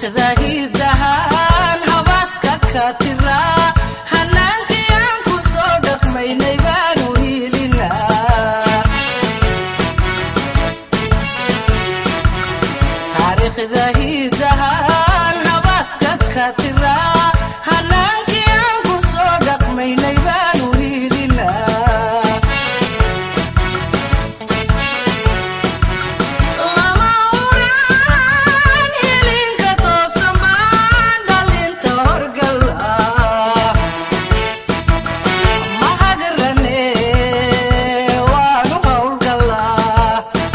taariikhda hidahaan habaaska ka tira hanaankii aan ku soo dhaqmaynay baanu hiilinaa taariikhda hidahaan habaaska ka tira hanaankii aan ku soo dhaqmaynay baanu hiilinaa lama uraan hilinka toosan baan dhalinta horgala ma hagarane waanu howlgalaa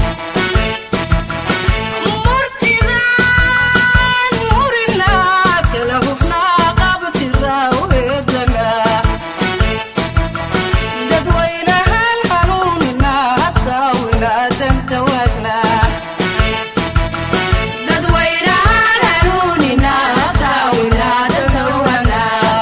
murtidaan murinaa kala hufnaa qabtiraa weedana dadwaynahan hanuuninaa hasaawinaa danta waagnaa dadwaynahan hanuuninaa hasaawinaa danta waagnaa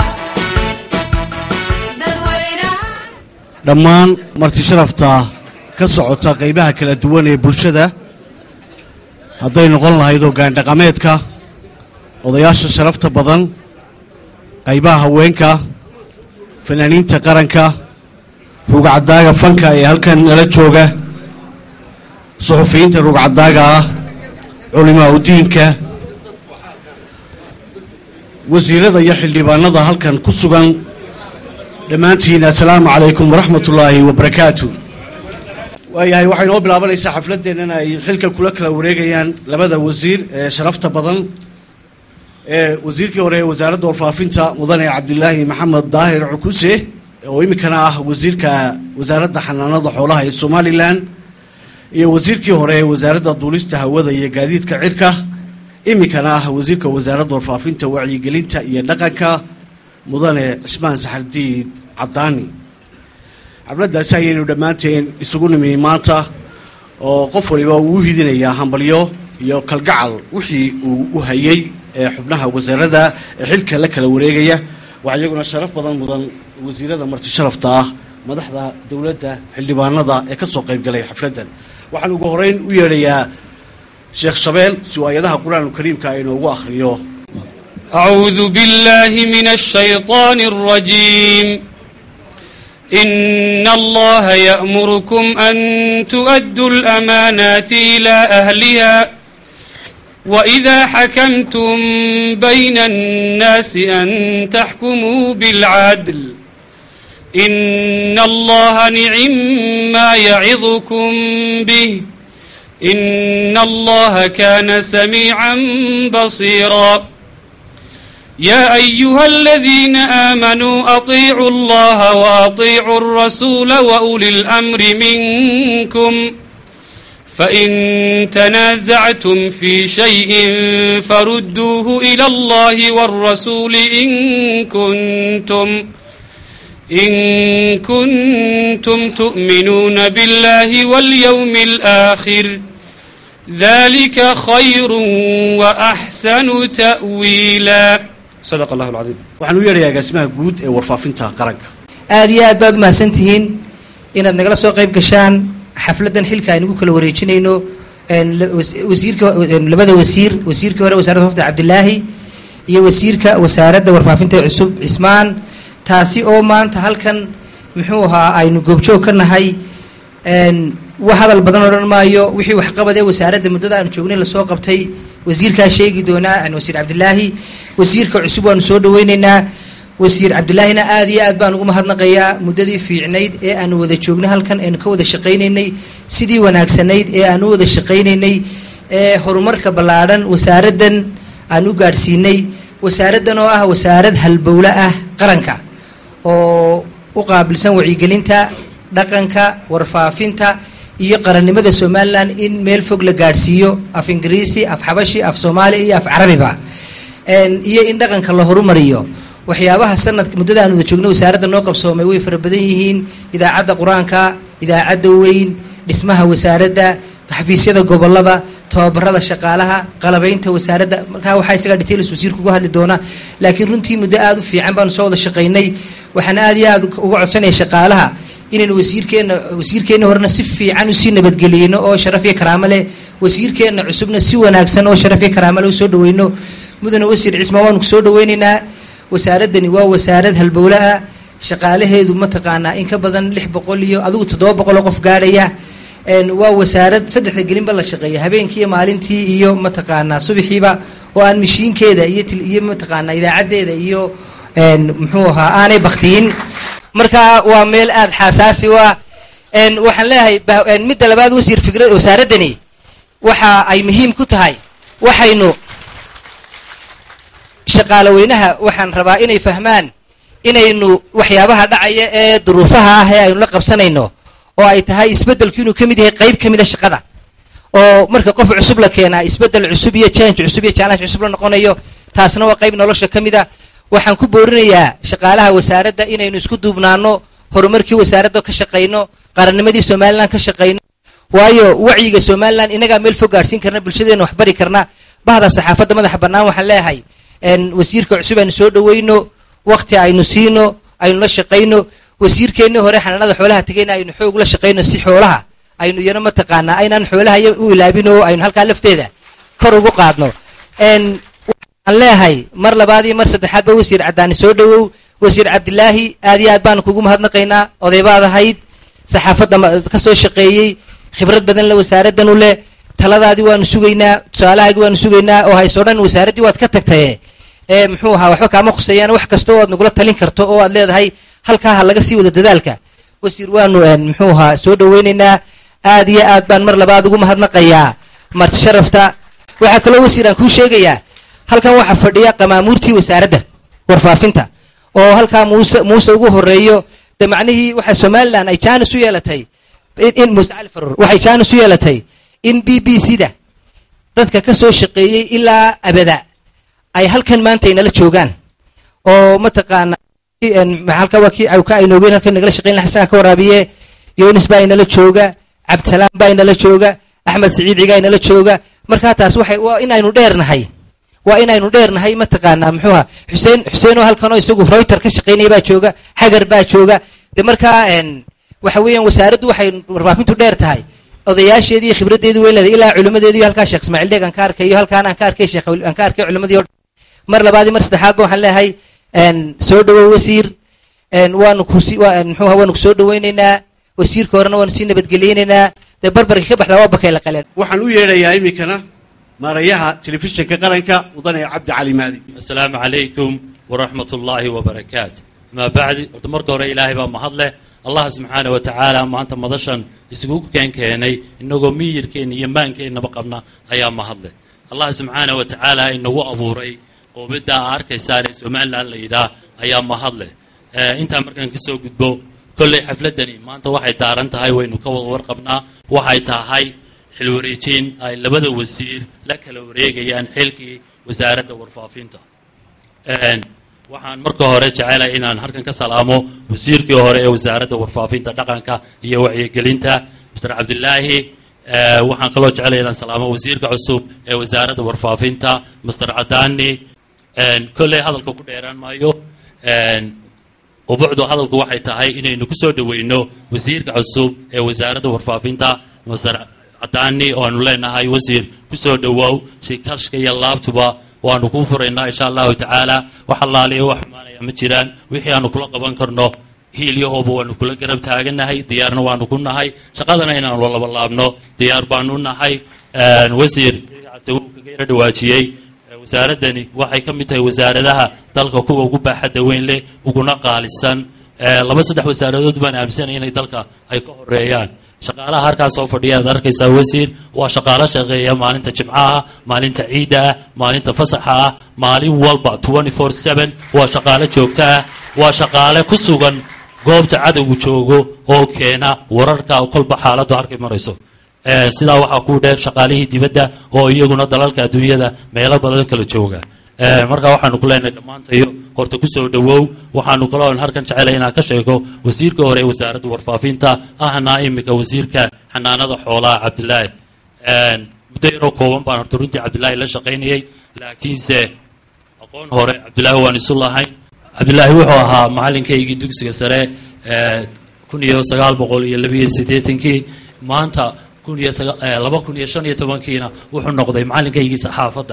dadwaynahan dhammaan marti sharafta ka socota qaybaha kala duwan ee bulshada hadday noqon lahayd hoggaan dhaqameedka odayaasha sharafta badan qaybaha haweenka fanaaniinta qaranka rugcadaaga fanka ee halkan nala jooga suxufiyiinta rugcadaaga ah culimaa udiinka wasiirada iyo xildhibaanada halkan ku sugan dhammaantiin assalaamu calaykum waraxmat ullaahi wabarakaatu waayahay waxay noo bilaabanaysaa xafladdeennan ay xilka kula kala wareegayaan labada wasiir ee sharafta badan ee wasiirkii hore ee wasaaradda warfaafinta mudane cabdilaahi maxamed daahir cukuse oo iminkana ah wasiirka wasaaradda xanaanada xoolaha ee somalilan iyo wasiirkii hore ee wasaaradda duulista hawada iyo gaadiidka cirka iminkana ah wasiirka wasaaradda warfaafinta wacyigelinta iyo dhaqanka mudane cismaan saxardiid cadaani xafladdaasi ayaynu dhammaanteen isugu nimi maanta oo qof waliba uu u hidinayaa hambalyo iyo kalgacal wixii uu u hayay ee xubnaha wasaaradda ee xilka la kala wareegaya waxaa iyaguna sharaf badan mudan wasiirada marti sharafta ah madaxda dowladda xildhibaanada ee ka soo qayb galay xafladdan waxaan ugu horeyn u yeedhayaa sheekh shabeel si uu aayadaha qur-aanka kariimka ay inoogu akhriyo أعوذ بالله من الشيطان الرجيم إن الله يأمركم أن تؤدوا الأمانات إلى أهلها وإذا حكمتم بين الناس أن تحكموا بالعدل إن الله نعم ما يعظكم به إن الله كان سميعا بصيرا يا أيها الذين آمنوا أطيعوا الله وأطيعوا الرسول وأولي الأمر منكم فإن تنازعتم في شيء فردوه إلى الله والرسول إن كنتم إن كنتم تؤمنون بالله واليوم الآخر ذلك خير وأحسن تأويلا صدق الله العظيم waxaan u yeedhayaa agaasimaha guud ee warfaafinta qaranka aada iyo aad baad umahadsan tihiin inaad nagala soo qayb gashaan xafladdan xilka aynugu kala wareejinayno een, la- was- wasiirka een, labada wasiir wasiirkii hore wasaaradda warfaafinta cabdilaahi iyo wasiirka wasaaradda warfaafinta cusub cismaan taasi oo maanta halkan muxuu ahaa aynu goobjoog ka nahay een, wax hadal badan odhan maayo wixii waxqabad ee wasaaradda muddada aanu joognay lasoo qabtay wasiirkaa sheegi doonaa een, wasiir cabdilaahi wasiirka cusub waanu soo dhaweyneynaa wasiir cabdilaahina aada iyo aad baan ugu mahadnaqayaa muddadii fiicnayd ee aanu wada joognay halkan aynu ka wada shaqaynaynay sidii wanaagsanayd ee aanu u wada shaqaynaynay ee horumarka ballaadhan wasaaraddan aan u gaadhsiinay wasaaraddan oo ah wasaarad halbowle ah qaranka oo u qaabilsan wacyigelinta dhaqanka warfaafinta iyo qarannimada somalilan in meel fog la gaadhsiiyo af ingiriisi af xabashi af soomaali iyo af carabiba Een, iyo in dhaqanka la horumariyo waxyaabaha sanadka muddada aan wada joogno wasaaradda noo qabsoomay way fara badan yihiin idaacadda qur-aanka idaacadda weyn dhismaha wasaaradda xafiisyada gobolada tababarada shaqaalaha qalabaynta wasaaradda markaa waxaa isagaa details wasiirku uga hadli doona laakiin runtii muddo aada u fiican baanu soo wada shaqaynay waxaan aada iyo aada uga codsanaya shaqaalaha inaynu wasiirkeenna wasiirkeenna horena si fiican usii nabadgeliyeyno oo sharaf iyo karaamo leh wasiirkeenna cusubna si wanaagsan oo sharaf iyo karaamo leh usoo dhaweyno mudane wasiir cismaan waanu kusoo dhaweyneynaa wasaaradani waa wasaarad halbowle ah shaqaalaheedu mataqaanaa in ka badan lix boqol iyo adigu toddoba boqoloo qof gaadhaya waa wasaarad saddexda gelinba la shaqeeya habeenkii iyo maalintii iyo mataqaanaa subaxiiba oo aan mashiinkeeda iyo iyo mataqaanaa idaacaddeeda iyo muxuu ahaa aanay baktiyin marka waa meel aada xaasaasi u ah waxaan leeyahay midda labaad wasiir fikra wasaaradani waxa ay muhiim ku tahay waxaynu shaqaalo weynaha waxaan rabaa inay fahmaan inaynu waxyaabaha dhacaya ee duruufaha ah ee aynu la qabsanayno oo ay tahay isbeddelku inuu ka mid yahay qayb ka mid a shaqada oo marka qof cusub la keenaa isbeddel cusub iyo change cusub iyo challenge cusub la noqonayo taasna waa qayb nolosha ka mid a waxaan ku boorinayaa shaqaalaha wasaaradda inaynu isku duubnaano horumarkii wasaaradda ka shaqayno qarannimadii somalilan ka shaqayno waayo wacyiga somalilan inagaa meel fog gaadhsiin karna bulshadeena wax bari karna bahda saxaafadda madaxa bannaan waxaan leeyahay wasiirka cusub aynu soo dhaweyno wakti aynu siino aynu la shaqayno wasiirkeennii hore xanaanada xoolaha tegayna aynu xoog la shaqayno si xoolaha aynu iyana mataqaanaa aynaan xoolaha u ilaabin oo aynu halkaa lafteeda kor ugu qaadno waxaan leeyahay mar labaad iyo mar saddexaadba wasiir caddaani soo dhawow wasiir cabdilaahi aad iyo aad baanu kugu mahadnaqaynaa odaybaad ahayd saxaafadda ka soo shaqeeyey khibrad badan le wasaaraddan u leh taladaadii waanu sugaynaa tusaalahaagii waanu sugaynaa oo hayso dhan wasaaraddii waad ka tagtaye ee muxuu ahaa waxba kaama khuseeyaan wax kasta oo aad nagula talin karto oo aad leedahay halkaa ha laga sii wado dadaalka wasiir waanu muxuu ahaa soo dhaweynaynaa aad iyo aad baan mar labaad ugu mahadnaqayaa marti sharafta waxaa kaloo wasiir aan kuu sheegayaa halkan waxaa fadhiya qamaamuurtii wasaaradda warfaafinta oo halkaa muuse muuse ugu horeeyo de macnihii waxaa somalilan ay jaanis u yeelatay in muuse cali faruur waxay jaanis u yeelatay in b b c da dadka ka soo shaqeeyey ilaa abada ay halkan maanta inala joogaan oo mataqaana halka waa kii ka aynoogeen halkan nagala shaqeyn laha isagaa ka waraabiye yunis baa inala jooga cabdisalaam baa inala jooga axmed siciid cigaa inala jooga markaa taas waxay waa inaynu dheernahay waa inaynu dheernahay mataqaanaa muxuuha xuseen xuseen oo halkanoo isagu reuter ka shaqeynaya baa jooga xagar baa jooga de markaa waxa weeyaan wasaaraddu waxay warfaafintu dheer tahay odayaasheedii iyo khibraddeedii way leedahay ilaa culimmadeedii halkaa sheekh ismaaciil deeg aan ka arkayo halkaan aan ka arkay sheekh aan ka arkay culimmadii o mar labaad iyo mar saddexaadba waxaan leeyahay soo dhawow wasiir waanu kusi muxuuha waanu kusoo dhaweynaynaa wasiirka horena waanu sii nabadgeliyeynaynaa dee barbarka ka baxdaa waa bakay la qaleen waxaan u yeedhayaa iminkana maarayaha telefishinka qaranka mudane cabdi cali maadi asalaamu calaykum waraxmat ullaahi wabarakaatu amaa bacdi horta marka hore ilaahay baa mahad leh allah subxaana wa tacaala maanta madashan isugu keen keenay inagoo miyirkeenna iyo maankeennaba qabna ayaa mahad leh allah subxaana wa tacaala inagu abuuray qoobidda aa arkaysaan ee somalilan la yidhaah ayaa mahad leh intaa markaan kasoo gudbo kolley xafladdani maanta waxay daaran tahay waynu ka wada warqabnaa waxay tahay xil wareejiin ay labada wasiir la kala wareegayaan xilkii wasaaradda warfaafinta waxaan marka hore jecelahay inaan halkan ka salaamo wasiirkii hore ee wasaaradda warfaafinta dhaqanka iyo wacyigelinta master cabdilaahi waxaan kaloo jecelaya inaan salaamo wasiirka cusub ee wasaaradda warfaafinta master cadaani kolley hadalka ku dheeraan maayo ubucdu hadalku waxay tahay inaynu ku soo dhaweyno wasiirka cusub ee wasaaradda warfaafinta master cadaani oo aanu leenahay wasiir kusoo dhawoow shikashka iyo laabtuba waanu kuu furaynaa insha allahu tacaala wax allaaliya wax xumaanaya ma jiraan wixii aanu kula qaban karno hiilyahooba waanu kula garab taaganahay diyaarna waanu ku nahay shaqadana inaanu laba laabno diyaar baanu nahay wasiir wuu kaga yaro dhawaajiyey wasaaraddani waxay ka mid tahay wasaaradaha dalka kuwa ugu baaxadda weyn leh uguna qaalisan laba saddex wasaaradood baan aaminsanaya inay dalka ay ka horeeyaan shaqaalaha halkaas soo fadhiya aad arkaysaa wasiir waa shaqaalo shaqeeya maalinta jimcaha maalinta ciidda ah maalinta fasaxa ah maalin walba waa shaqaalo joogto ah waa shaqaale ku sugan goobta cadowgu joogo oo keena wararka kolba xaaladdu arkay marayso sidaa waxaa ku dheer shaqaalihii dibadda oo iyaguna dalalka adduunyada meelo badan kala jooga marka waxaanu ku leenahay dhammaantayo horta kusoo dhawow waxaanu kaloo halkan jecelay inaan ka sheego wasiirka hore ee wasaaradda warfaafinta ahna iminka wasiirka xanaanada xoolaha cabdilaahi muddo yaroo kooban baan horta runtii cabdilaahi la shaqaynayay laakiinse aqoon hore cabdilaahi waan isu lahayn cabdilaahi wuxuu ahaa macalinkaygii dugsiga sare kun iyo sagaal boqol iyo labiyo siddeetankii maanta laba kun iyo shan iyo tobankiina wuxuu noqday macalinkaygii saxaafadda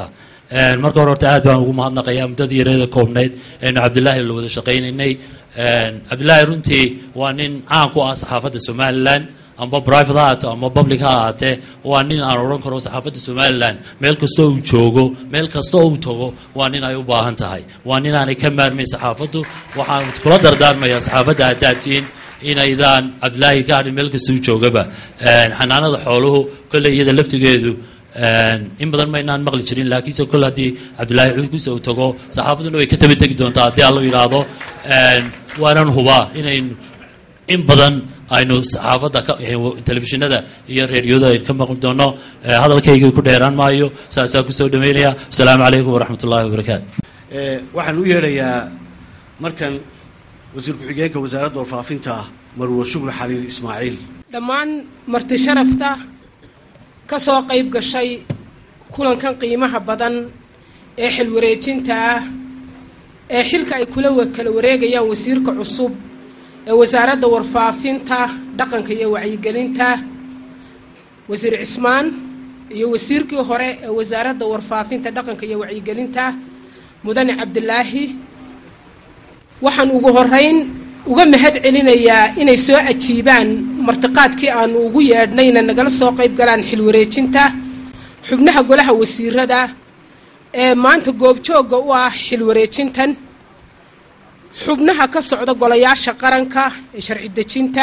Een, marka hore horta aad baan ugu mahadnaqayaa muddadii yareeda koobnayd aynu cabdilaahi la wada shaqaynaynay Een, cabdilaahi runtii waa nin caan ku ah saxaafadda somalilan amba private ha ahaato ama public ha ahaatee waa nin aan odhan karo saxaafadda somalilan meel kastoo uu joogo meel kasta oo uu tago waa nin ay u baahan tahay waa nin aanay ka maarmayn saxaafaddu waxaan kula dardaarmayaa saxaafadda haddaad tihiin inaydaan cabdilaahi ka hadhin meel kastuu joogaba Een, xanaanada xooluhu kolley iyada laftigeedu Een, in badan maynaan maqli jirin laakiinse kol haddii cabdilaahi cudurkiisa uu tago saxaafadduna way ka taba tegi doontaa haddii allo yidhaahdo Een, waanan hubaa inaynu in badan aynu saxaafadda ka telefishinada iyo reediyoda aynu ka maqli doono Eh, hadalkayga ku dheeraan maayo saasaa kusoo dhameynaya asalaamu calaykum waraxmat ullahi wabarakaatu Ee, waxaan u yeedhayaa markan wasiir ku-xigeenka wasaaradda warfaafinta marwo shukri xaliil ismaaciil dhammaan marti sharafta ka soo qayb gashay kulankan qiimaha badan ee xil wareejinta ah ee xilka ay kula wa- kala wareegayaan wasiirka cusub ee wasaaradda warfaafinta dhaqanka iyo wacyigelinta wasiir cismaan iyo wasiirkii hore ee wasaaradda warfaafinta dhaqanka iyo wacyigelinta mudane cabdilaahi waxaan ugu horeyn uga mahad celinayaa inay soo ajiibaan martiqaadkii aanu ugu yeedhnayna nagala soo qayb galaan xil wareejinta xubnaha golaha wasiirada ee maanta goobjoogga u ah xil wareejintan xubnaha ka socda golayaasha qaranka ee sharci dejinta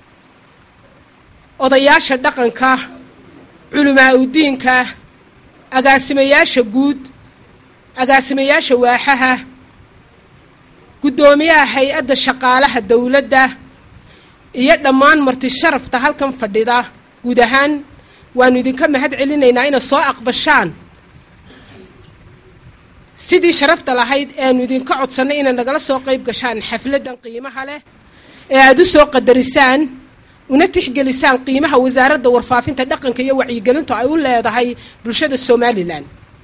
odayaasha dhaqanka culamaa udiinka agaasimayaasha guud agaasimayaasha waaxaha guddoomiyaha hay-adda shaqaalaha dowladda iyo dhammaan marti sharafta halkan fadhida guud ahaan waanu idinka mahad celinaynaa inaad soo aqbashaan sidii sharafta lahayd eanu idinka codsannay inaad nagala soo qayb gashaan xafladdan qiimaha leh ee aada u soo qadarisaan una tixgelisaan qiimaha wasaaradda warfaafinta dhaqanka iyo wacyigelintu ay u leedahay bulshada somalilan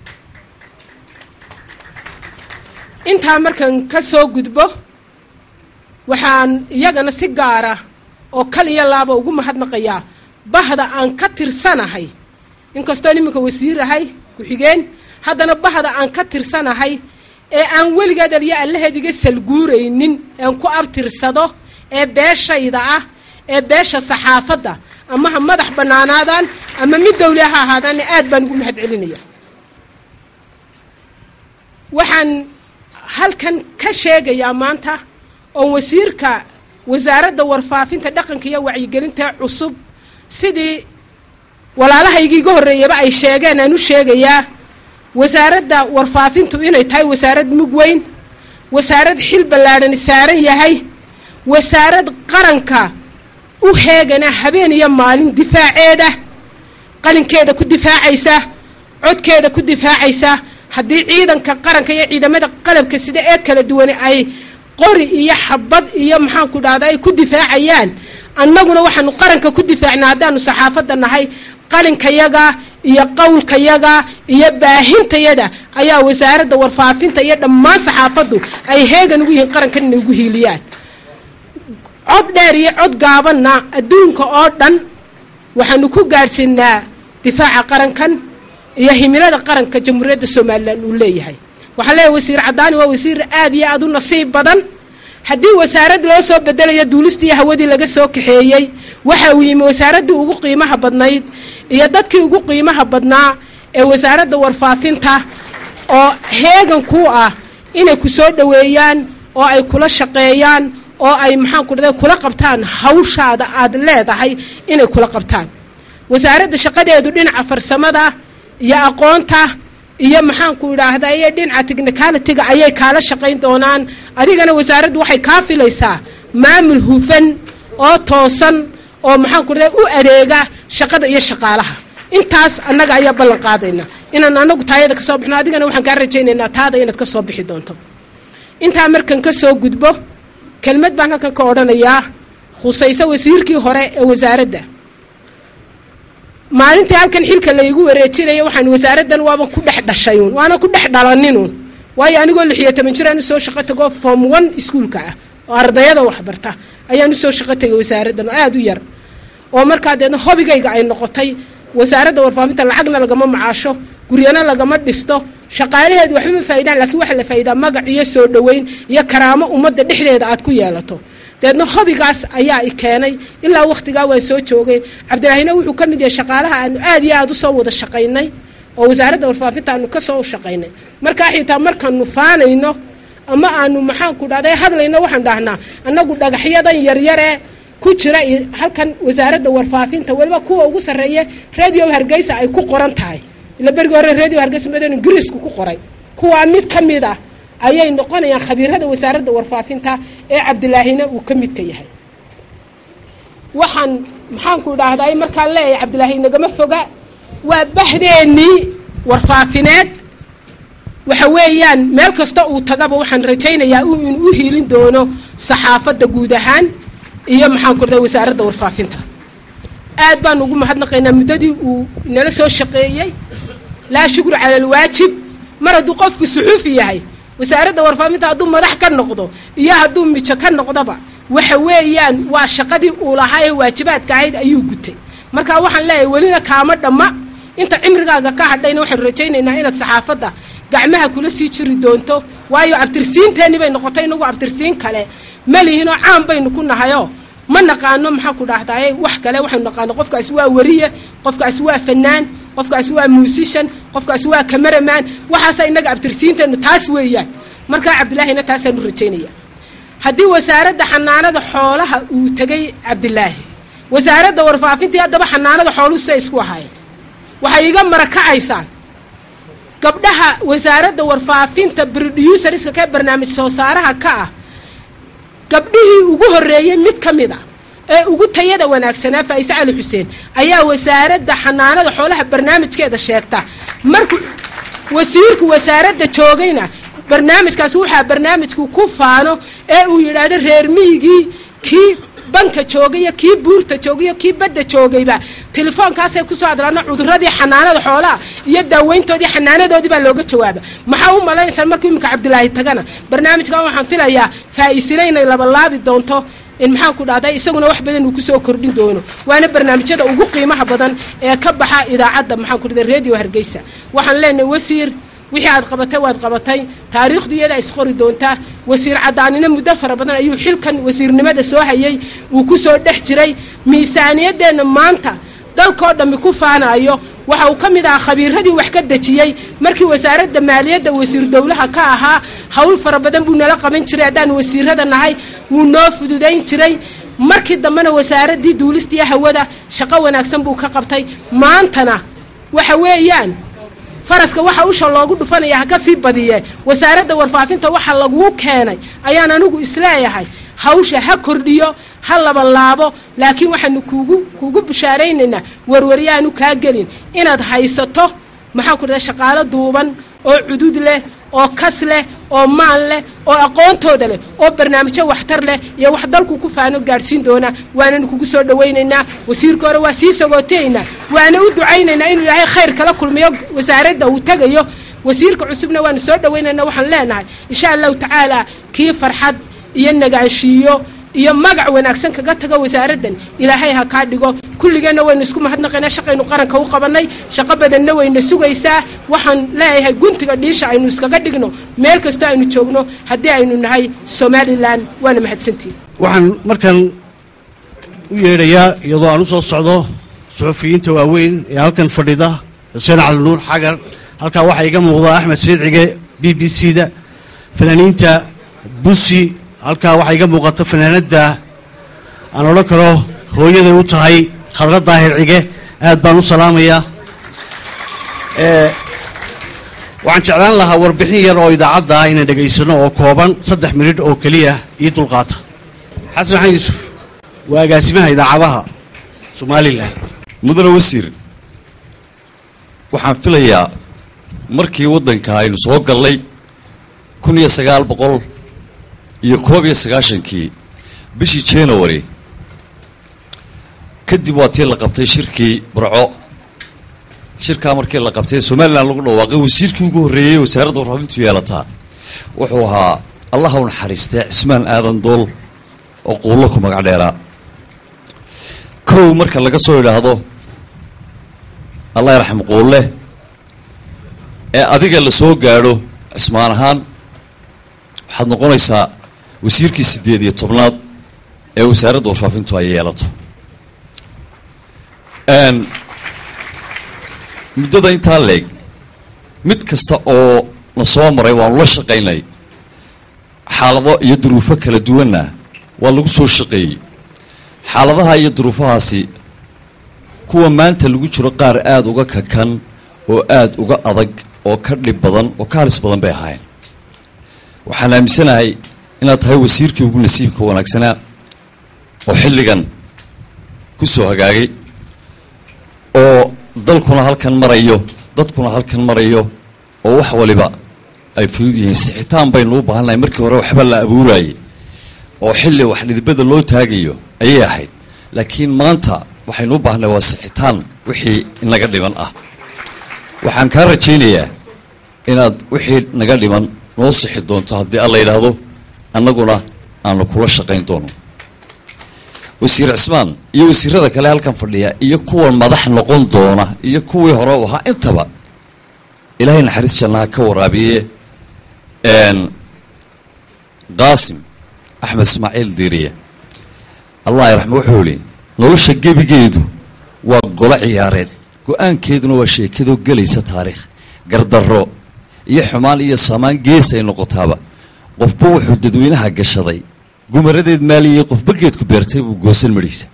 intaa markan ka soo gudbo waxaan iyagana si gaara oo kal iyo laaba ugu mahadnaqayaa bahda aan ka tirsanahay inkastoon iminka wasiir ahay ku-xigeen haddana bahda aan ka tirsanahay ee aan weligeed aliyo allaheed iga salguuraynin ean ku abtirsado ee beeshayda ah ee beesha saxaafadda ama ha madax bannaanaadaan ama mid dawli ha ahaadaan aad baan ugu mahad celinaya waxaan halkan ka sheegayaa maanta oo wasiirka wasaaradda warfaafinta dhaqanka iyo wacyigelinta cusub sidii walaalahaygii iga horreeyaba ay sheegeen aan u sheegayaa wasaaradda warfaafintu inay tahay wasaarad mug weyn wasaarad xil ballaadhan saaran yahay wasaarad qaranka u heegana habeen iyo maalin difaaceeda qalinkeeda ku difaacaysa codkeeda ku difaacaysa haddii ciidanka qaranka iyo ciidamada qalabka sida ee kala duwan ay qori iyo xabad iyo maxaanku dhahda ay ku difaacayaan annaguna waxaanu qaranka ku difaacnaa haddaanu saxaafadda nahay qalinkayaga iyo qowlkayaga iyo baahintayada ayaa wasaaradda warfaafinta iyo dhammaan saxaafaddu ay heegan ugu yihiin qarankan inay ugu hiiliyaan cod dheer iyo cod gaabanna adduunka oo dhan waxaanu ku gaadhsiinaa difaaca qarankan iyo himilada qaranka jamhuuriyadda somalilan uu leeyahay waxaa leeyahay wasiir cadaani waa wasiir aad iyo aad u nasiib badan haddii wasaarad loo soo bedelayo duulistii iyo hawadii laga soo kaxeeyey waxa uu yimi wasaaraddii ugu qiimaha badnayd iyo dadkii ugu qiimaha badnaa ee wasaaradda warfaafinta oo heegan ku ah inay ku soo dhoweeyaan oo ay kula shaqeeyaan oo ay maxaanku dhahda kula qabtaan hawshaada aad leedahay inay kula qabtaan wasaaradda shaqadeedu dhinaca farsamada iyo aqoonta iyo maxaanku idhaahda iyo dhinaca technicalitiga ayay kaala shaqayn doonaan adigana wasaaraddu waxay kaa filaysaa maamul hufan oo toosan oo maxaanku dhahda u adeega shaqada iyo shaqaalaha intaas annaga ayaa ballan qaadayna inaan anagu taayada kasoo bixno adigana waxaan kaa rajaynaynaa taada inaad ka soo bixi doonto intaa markan ka soo gudbo kelmad baan halkan ka odhanayaa khusayso wasiirkii hore ee wasaaradda maalintii halkan xilka laygu wareejinaya waxaan wasaaraddan waaban ku dhex dhashayun waana ku dhex dhalaninun waayo anigoo lixiyo toban jiraan usoo shaqo tago form one iskuolka ah oo ardayada waxbarta ayaan usoo shaqo tegay wasaaraddan oo aada u yar oo markaa deedna hobigayga ay noqotay wasaaradda warfaafinta lacagna lagama macaasho guryana lagama dhisto shaqaalaheedu waxba ma faa'idaan laakiin waxaa la faa'iidaa magac iyo soo dhoweyn iyo karaamo ummadda dhexdeeda aad ku yeelato deedna hobigaas ayaa i keenay ilaa wakhtigaa waan soo joogay cabdiraahina wuxuu ka mid yahay shaqaalaha aanu aad iyo aad usoo wada shaqaynay oo wasaaradda warfaafinta aanu ka soo shaqaynay markaa xitaa markaanu faanayno ama aanu maxaanku dhahday hadlayno waxaan dhahnaa annagu dhagaxyadan yaryaree ku jira i- halkan wasaaradda warfaafinta weliba kuwa ugu sarreeya radio hargeysa ay ku qoran tahay ila berigii hore radio hargeysa madan ingiriisku ku qoray kuwaa mid ka mid ah ayay noqonayaan khabiirada wasaaradda warfaafinta ee cabdilaahina uu ka midka yahay waxaan maxaanku dhahday markaan leeyahay cabdilaahi nagama foga waa bahdeennii warfaafineed waxa weeyaan meel kasta uu tagaba waxaan rajaynayaa uu in u hiilin doono saxaafadda guud ahaan iyo maxaan ku dhahay wasaaradda warfaafinta aad baan ugu mahadnaqaynaa muddadii uu nala soo shaqeeyey laa shukru cala alwaajib mar hadduu qofku suxuufi yahay wasaaradda warfaafinta hadduu madax ka noqdo iyo hadduu mijo ka noqdoba waxa weeyaan waa shaqadii uu lahaa ee waajibaadka ahayd ayuu gutay marka waxaan leeyahay welina kaama dhamma inta cimrigaaga ka hadhayna waxaan rajaynaynaa inaad saxaafadda gacmaha kula sii jiri doonto waayo abtirsiinteenii bay noqotay inagu abtirsiin kale ma lihinoo caan baynu ku nahayoo ma naqaano maxaa ku dhahdaye wax kale waxaynu naqaano qofkaasi waa wariye qofkaasi waa fanaan qofkaasi waa muusishan qofkaasi waa cameraman waxaasa inaga abtirsiinteennu taas weeyaan markaa cabdilaahina taasaanu rajaynaya haddii wasaaradda xanaanada xoolaha uu tegay cabdilaahi wasaaradda warfaafintii haddaba xanaanada xooluhu siday isku ahaayeen waxay iga marakacaysaan gabdhaha wasaaradda warfaafinta producerska ka barnaamij soo saaraha ka ah gabdhihii ugu horreeyey mid ka mid a ee ugu tayada wanaagsanaa faa'ise cali xuseen ayaa wasaaradda xanaanada xoolaha barnaamijkeeda sheegta markuu wasiirku wasaaradda joogayna barnaamijkaasi waxaa barnaamijku ku faano ee uu yidhaahdo reer miyigii kii banka joogay iyo kii buurta joogay iyo kii badda joogayba telefoonkaasay kusoo hadlaana cuduradii xanaanada xoolaha iyo daaweyntoodii xanaanadoodii baa looga jawaaba maxaa u malaynaysaa markuu iminka cabdilaahi tagana barnaamijkan waxaan filayaa faa'iisina inay labalaabi doonto in maxaan ku dhahday isaguna wax badan uu kusoo kordhin doono waana barnaamijyada ugu qiimaha badan ee ka baxa idaacadda maxaan ku dhahday radio hargeysa waxaan leenahay wasiir wixii aad qabatay waad qabatay taariikhdu iyada isqori doontaa wasiir cadaanina muddo fara badan ayuu xilkan wasiirnimada soo hayay uu ku soo dhex jiray miisaaniyadeenna maanta dalkoo dhammi ku faanayo waxa uu ka mid ahaa khabiiradii wax ka dejiyey markii wasaaradda maaliyadda wasiir dowlaha ka ahaa howl fara badan buu nala qaban jiray haddaan wasiirada nahay wuu noo fududayn jiray markii dambena wasaaraddii duulista iyo hawada shaqo wanaagsan buu ka qabtay maantana waxa weeyaan faraska waxa usha loogu dhufanaya ha ka sii badiye wasaaradda warfaafinta waxa laguu keenay ayaan anigu isleeyahay hawsha ha kordhiyo ha labanlaabo laakiin waxaanu kuugu kuugu bushaaraynaynaa warwaryaanu kaa gelin inaad haysato maxaan ku dhahay shaqaalo duuban oo cudud leh oo kas leh oo maal leh oo aqoontooda leh oo barnaamijyo waxtar leh iyo wax dalku ku faano gaadhsiin doona waananu kugu soo dhawaynaynaa wasiirka hore waa sii sagootaynaa waana u ducaynaynaa inuu ilaahay khayr kala kulmiyo wasaaradda uu tegayo wasiirka cusubna waanu soo dhawaynaynaa waxaan leenahay insha allahu tacaala kii farxad iyo nagaanshiiyo iyo magac wanaagsan kaga tago wasaaraddan ilaahay ha kaa dhigo kulligeenna waynu isku mahadnaqaynaa shaqaynu qaranka u qabannay shaqo badanna wayna sugaysaa waxaan leeyahay guntiga dhiisha aynu iskaga dhigno meel kastoo aynu joogno haddii aynu nahay somalilan waana mahadsantihin waxaan markan u yeedhayaa iyadoo aan u soo socdo suxufiyiinta waaweyn ee halkan fadhida xuseen cali nuur xagar halkaa waxaa iga muuqda axmed siidcige b b c da fanaaniinta busi halkaa waxaa iga muuqata fanaanadda aan odhan karo hooyaday u tahay khadra daahir cige aad baan u salaamayaa ee waxaan jeclaan lahaa warbixin yar oo idaacadda ah inaan dhegaysano oo kooban saddex minidh oo keliya ii dulqaata xasan xan yuusuf waa agaasimaha idaacadaha somalilan mudane wasiir waxaan filayaa markii waddanka aynu soo gallay kun iyo sagaal boqol iyo koob iyo sagaashankii bishii january kadib waa tii la qabtay shirkii burco shirkaa markii la qabtay somalilan lagu dhawaaqay wasiirkii ugu horreeyey wasaaradda warfaafintu yeelataa wuxuu ahaa allaha u naxariistee cismaan aadan dool oo quullo ku magac dheeraa kow marka laga soo idhaahdo allah yarxam quulle ee adiga la soo gaadho cismaan ahaan waxaad noqonaysaa wasiirkii siddeed iyo tobnaad ee wasaaradda warfaafintu ay yeelato muddada intaa leeg mid kasta oo na soo maray waanu la shaqaynay xaalado iyo duruufo kala duwanna waa lagu soo shaqeeyey xaaladaha iyo duruufahaasi kuwa maanta lagu jiro qaar aada uga kakan oo aada uga adag oo ka dhib badan oo ka halis badan bay ahaayeen waxaan aaminsanahay inaad tahay wasiirkii ugu nasiibka wanaagsanaa oo xilligan ku soo hagaagay oo dalkuna halkan marayo dadkuna halkan marayo oo wax waliba ay fudud yihiin sixitaan baynu u baahannahay markii hore waxba la abuurayay oo xilli wax dhidibada loo taagayo ayay ahayd laakiin maanta waxaynu u baahannahay waa sixitaan wixii inaga dhiman ah waxaan kaa rajaynayaa inaad wixii naga dhiman noo sixi doonto haddii alla yidhaahdo annaguna aanu kula shaqayn doono wasiir cismaan iyo wasiirada kale halkan fadhiya iyo kuwan madax noqon doona iyo kuwii hore u ahaa intaba ilaahay naxariis jannaha ka waraabiye qaasim axmed ismaaciil diiriye allah raxma wuxuu ihi nolosha gebigeedu waa golo ciyaareed go-aankeeduna waa sheekadoo gelaysa taariikh gardarro iyo xumaan iyo saamaan gees ay noqotaaba qofba wuxuu dadweynaha gashaday gumaradeed maaliyey qofba geedku beertay buu goosan madhiisa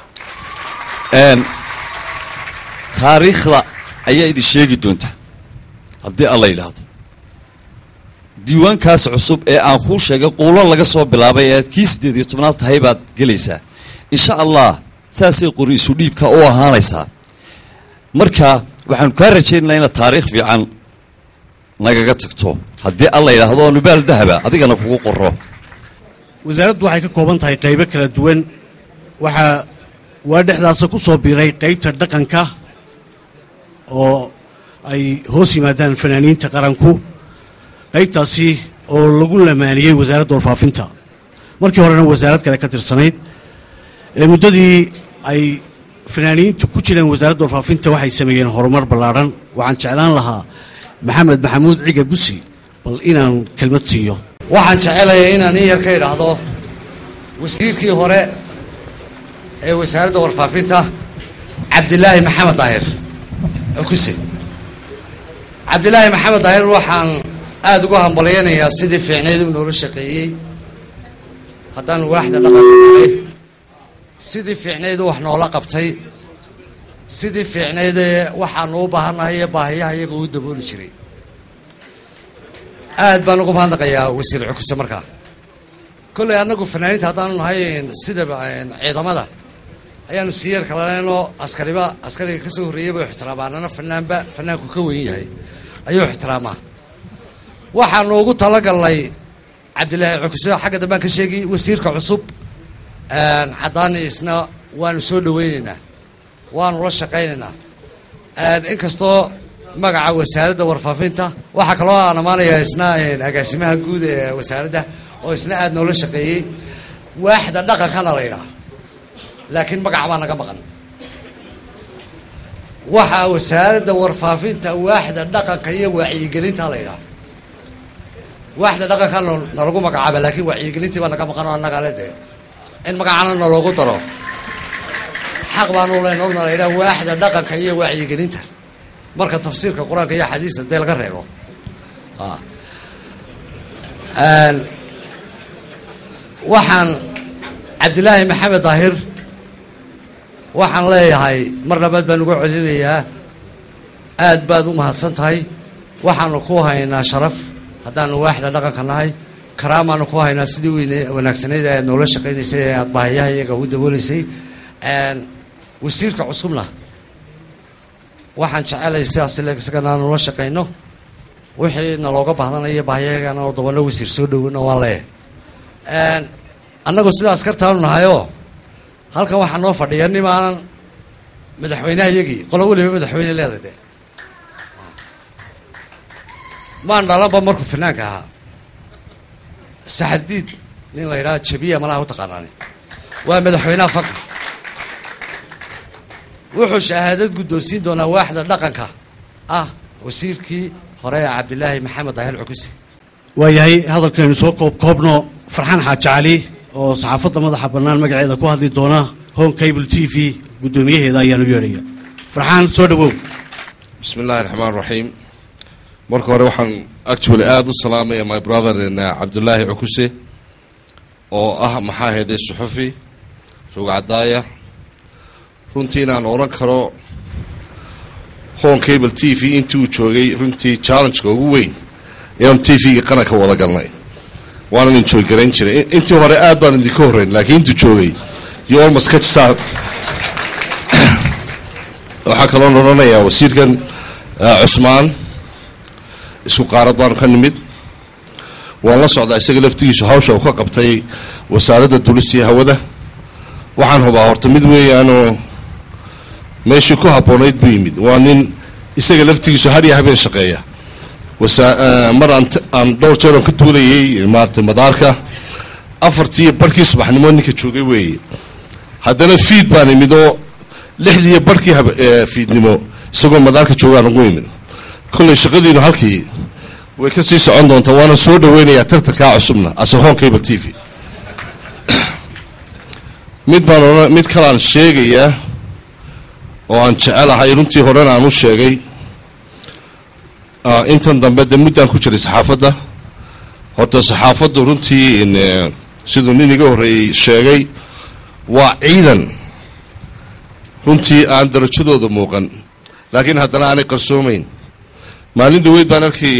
taariikhda ayaa idin sheegi doonta haddii alla yidhaahdo diiwaankaas cusub ee aan kuu sheegay quulo laga soo bilaabay ee aad kii siddeed iyo tobnaad tahay baad gelaysaa insha allah saasay qori isu dhiibka u ahaanaysaa marka waxaanu kaa rajaynaynaa inaad taariikh fiican nagaga tagto haddii alla yidhaahdo oo nubaal dahaba adigana kugu qoro wasaaraddu waxay ka kooban tahay qaybo kala duwan waxaa waa dhexdaasa ku soo biiray qaybta dhaqanka oo ay hoos yimaadaan fanaaniinta qaranku qaybtaasi oo lagu lamaaniyey wasaaradda warfaafinta markii horena wasaarad kale ka tirsanayd ee muddadii ay fanaaniintu ku jireen wasaaradda warfaafinta waxay sameeyeen horumar ballaadhan waxaan jeclaan lahaa maxamed maxamuud ciga busi bal inaan kelmad siiyo waxaan jecelayaa inaan in yar ka idhaahdo wasiirkii hore ee wasaaradda warfaafinta cabdilaahi maxamed daahir cukuse cabdilaahi maxamed daahir waxaan aada uga hambalyaynayaa sidii fiicneyd uu noola shaqeeyey haddaan waaxda dhaqanka nahay sidii fiicneyd uu wax noola qabtay sidii fiicneydee waxaanu u baahannahay ee baahiyaha iyaga uu dabooli jiray aad baan uga mahadnaqayaa wasiir cukuse markaa kolley annagu fanaaniinta haddaanu nahay sida ciidamada ayaanu siyeer kalaneenoo askariba askariga ka soo horreeyay bay ixtiraamaan fanaanba fanaanku ka weyn yahay ayuu ixtiraamaa waxaanu ugu talagalnay cabdilaahi cukuse xagga dambaan ka sheegi wasiirka cusub caddaani isna waanu soo dhaweyneynaa waanu la shaqaynaynaa inkastoo magaca wasaaradda warfaafinta waxaa kaloo aan amaanayaa isna agaasimaha guud ee wasaaradda oo isna aada noola shaqeeyey waaxda dhaqankana la yidhaha laakiin magaca baa naga maqan waxaa wasaaradda warfaafinta waaxda dhaqanka iyo wacyigelinta la yidhaha waaxda dhaqanka nalagu magacaaba laakiin wacyigelintii baa naga maqan oo annaga le dee in magacana naloogu daro xaq baanu leenogna la yidhaha waaxda dhaqanka iyo wacyigelinta marka tafsiirka qur-aanka iyo xadiista dee laga reebo waxaan cabdilaahi maxamed daahir waxaan leeyahay mar labaad baan uga celinayaa aad baad u mahadsan tahay waxaanu ku haynaa sharaf haddaanu waaxda dhaqanka nahay karaamaanu ku haynaa sidii weyne wanaagsaneyd ee aad noola shaqaynaysay ee aad baahiyaha iyaga u dabooleysay wasiirka cusubna waxaan jecelay sidaas le isagana aanu la shaqayno wixii nalooga baahdanaya baahiyagana oo dabano wasiir soo dhowano waan leeyahay annagu sida askartaanu nahayoo halkan waxaa noo fadhiya nimaanan madaxweynaha iyagii qolo weliba madaxweyne leeday de maan dhalanba markuu fanaanka ahaa saxardiid nin la yidhaha jabiya malaha u taqaanaani waa madaxweynaha fanka wuxuu shahaadad guddoonsiin doonaa waaxda dhaqanka ah wasiirkii hore cabdilaahi maxamed dahel cukuse waayahay hadalkaynu soo koob koobno farxaan xaaji cali oo saxaafadda madaxa bannaan magaceeda ku hadli doona home cable t v guddoomiyaheeda ayaanu yeedhaya farxaan soo dhawow bismi illaahi raxmaan raxiim marka hore waxaan actually aada u salaamaya my brother cabdulaahi cukuse oo ah maxaa ahayday suxufi rogcadaaya runtii inaan odhan karo home cable t v intii uu joogay runtii challengeka ugu weyn inaan t v-ga qaranka wada galnay waanan enjoy garayn jiray intii hore aad baan idinka horreyn laakiin intuu joogay you almost catch saa waxaa kaloon odhanayaa wasiirkan cusmaan isku qaarad baanu ka nimid waan la socdaa isaga laftigiisu hawsha uu ka qabtay wasaaradda dulista iyo hawada waxaan hubaa horta mid weeyaanoo meeshii ku habboonayd buu yimid waa nin isaga laftigiisu hadhiya habeen shaqeeya mar aan dhowr jeer oon ka duulayay maaratay madaarka afartii barhkii subaxnimo ninka joogay weeye haddana fiid baan imid oo lixdiiyo barhkii fiidnimo isagoo madaarka joogaan ugu imid kolley shaqadiinu halkii way ka sii socon doontaa waana soo dhaweynayaa tartankaa cusubna ase home cable t v mid baan odhan mid kalaan sheegayaa oo aan jecelahay runtii horena aan u sheegay intan dambe de muddaan ku jiray saxaafadda horta saxaafaddu runtii siduu nin iga horreeyey sheegay waa ciidan runtii aan darajadooda muuqan laakiin haddana aanay qarsoomayn maalin dhaweyd baan arkay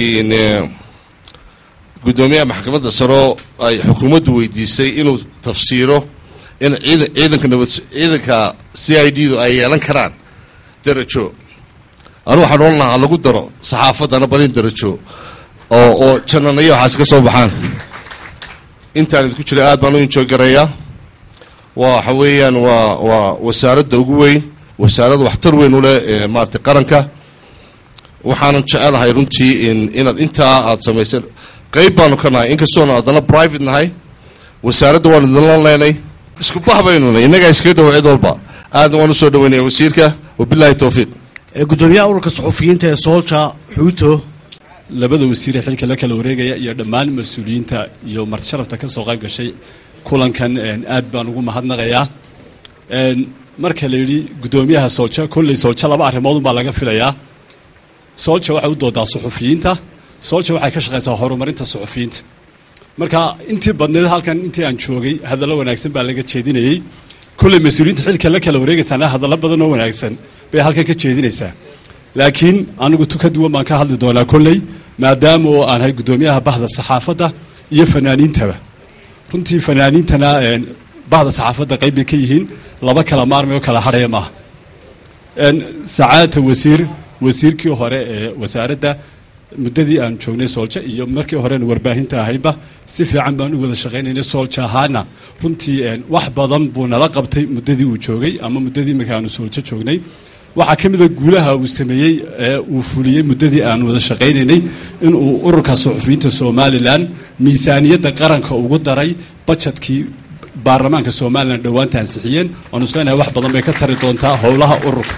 guddoomiyaha maxkamadda saroo ay xukuumaddu weydiisay inuu tafsiiro in ciidan ciidanka nabad ciidanka c i d du ay yeelan karaan darajo anu waxaan odhan lahaa lagu daro saxaafaddana balin darajo oo oo jananayo waxaas ka soo baxaan intaan idinku jiray aad baan u enjoy gareeyaa waa waxa weeyaan waa waa wasaaradda ugu weyn wasaaradda waxtar weyn u leh maaratay qaranka waxaanan jecelahay runtii inaad intaa aad samayseen qeyb baanu ka nahay inkastoona haddana private nahay wasaaradda waan idinla leenay isku bah baynu nahay innagaa iskaga dhowa cid walba aadna waan usoo dhaweynaya wasiirka wabilaahi towfiiq gudoomiyaha ururka suxufiyiinta ee soolja xuuto labada wasiire xilka la kala wareegaya iyo dhammaan mas-uuliyiinta iyo marti sharafta ka soo qayb gashay kulankan aad baan ugu mahadnaqayaa marka la yidhi guddoomiyaha soolja kolley soolja laba arrimoodun baa laga filayaa soolja waxay u doodaa suxufiyiinta soolja waxay ka shaqaysaa horumarinta suxufiyiinta marka intii badneed halkan intii aan joogay hadallo wanaagsan baa laga jeedinayey kolley mas-uuliyiinta xilka la kala wareegaysaana hadallo badan oo wanaagsan bay halkan ka jeedinaysaa laakiin anigu tu ka duwan baan ka hadli doonaa kolley maadaama oo aan ahay guddoomiyaha bahda saxaafadda iyo fanaaniintaba runtii fanaaniintana bahda saxaafadda qayb bay ka yihiin laba kala maarmay oo kala hadhaya maaha sacaadata wasiir wasiirkii hore ee wasaaradda muddadii aan joognay soolja iyo markii horena warbaahinta ahaynba si fiican baan u wada shaqaynaynay soolja ahaana runtii wax badan buu nala qabtay muddadii uu joogay ama muddadii iminka aanu sooljo joognay waxaa ka mida guulaha uu sameeyey ee uu fuliyey muddadii aan wada shaqaynaynay inuu ururka suxufiyiinta somalilan miisaaniyadda qaranka ugu daray bajetkii baarlamaanka somalilan dhowaanta ansixiyeen waanu isleenahay wax badan bay ka tari doontaa howlaha ururka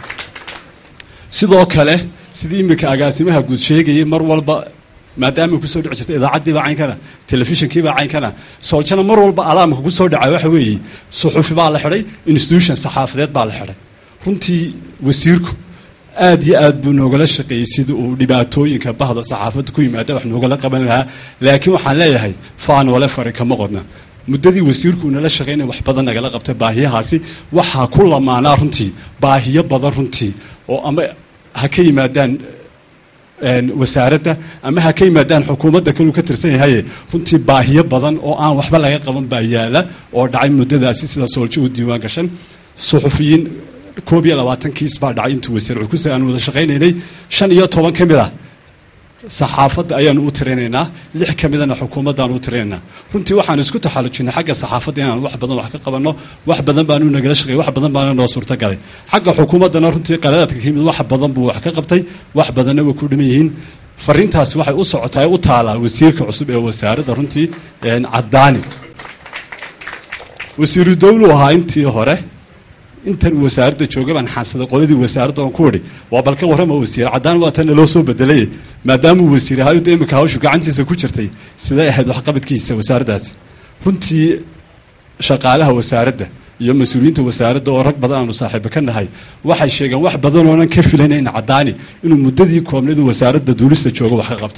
sidoo kale sidii iminka agaasimaha guud sheegayay mar walba maadaama kusoo dhici jirta idaacaddiibaa caynkana telefishinkiibaa caynkana sooljana mar walba alaamka kusoo dhaca waxa weeye suxufi baa la xidhay institution saxaafadeed baa la xidhay runtii wasiirku aad iyo aad buu noogala shaqeeyey sida uu dhibaatooyinka bahda saxaafadda ku yimaada wax noogala qaban lahaa laakiin waxaan leeyahay faan wale fari kama qodna muddadii wasiirku uu nala shaqaynaya wax badan nagala qabtay baahiyahaasi waxaa ku lamaanaa runtii baahiyo badan runtii oo ama ha ka yimaadaan wasaaradda ama ha ka yimaadaan xukuumadda kaluu ka tirsan yahaye runtii baahiyo badan oo aan waxba laga qaban baa yaala oo dhacay muddadaasi sida sooljo u diiwaan gashan suxufiyiin koob iyo labaatan kiis baa dhacay intuu wasiir cukuse aan wada shaqaynaynay shan iyo toban ka mid ah saxaafadda ayaanu u tirinaynaa lix ka midana xukuumaddaanu u tirinaynaa runtii waxaan isku taxallujinay xagga saxaafadda inaan wax badan wax ka qabanno wax badan baanu nagala shaqeeyay wax badan baana noo suurtagalay xagga xukuumaddana runtii qaladaadka ka yimid wax badan buu wax ka qabtay wax badanna way ku dhiman yihiin fariintaasi waxay u socotaa u taalaa wasiirka cusub ee wasaaradda runtii caddaani wasiiru dawlu ahaa intii hore intan wasaaradda jooga baan xaansaday qoladii wasaaradda oon ku idhi waa balka warrama wasiir caddaan waa tan loo soo bedelay maadaamuu wasiir ahayo de imika hawshu gacantiisa ku jirtay siday ahayd waxqabadkiisa wasaaraddaasi runtii shaqaalaha wasaaradda iyo mas-uuliyiinta wasaaradda oo rag badan aanu saaxiibo ka nahay waxay sheegeen wax badan oonan ka filanayn caddaani inuu muddadii koobnadu wasaaradda duulista joogo wax ka qabtay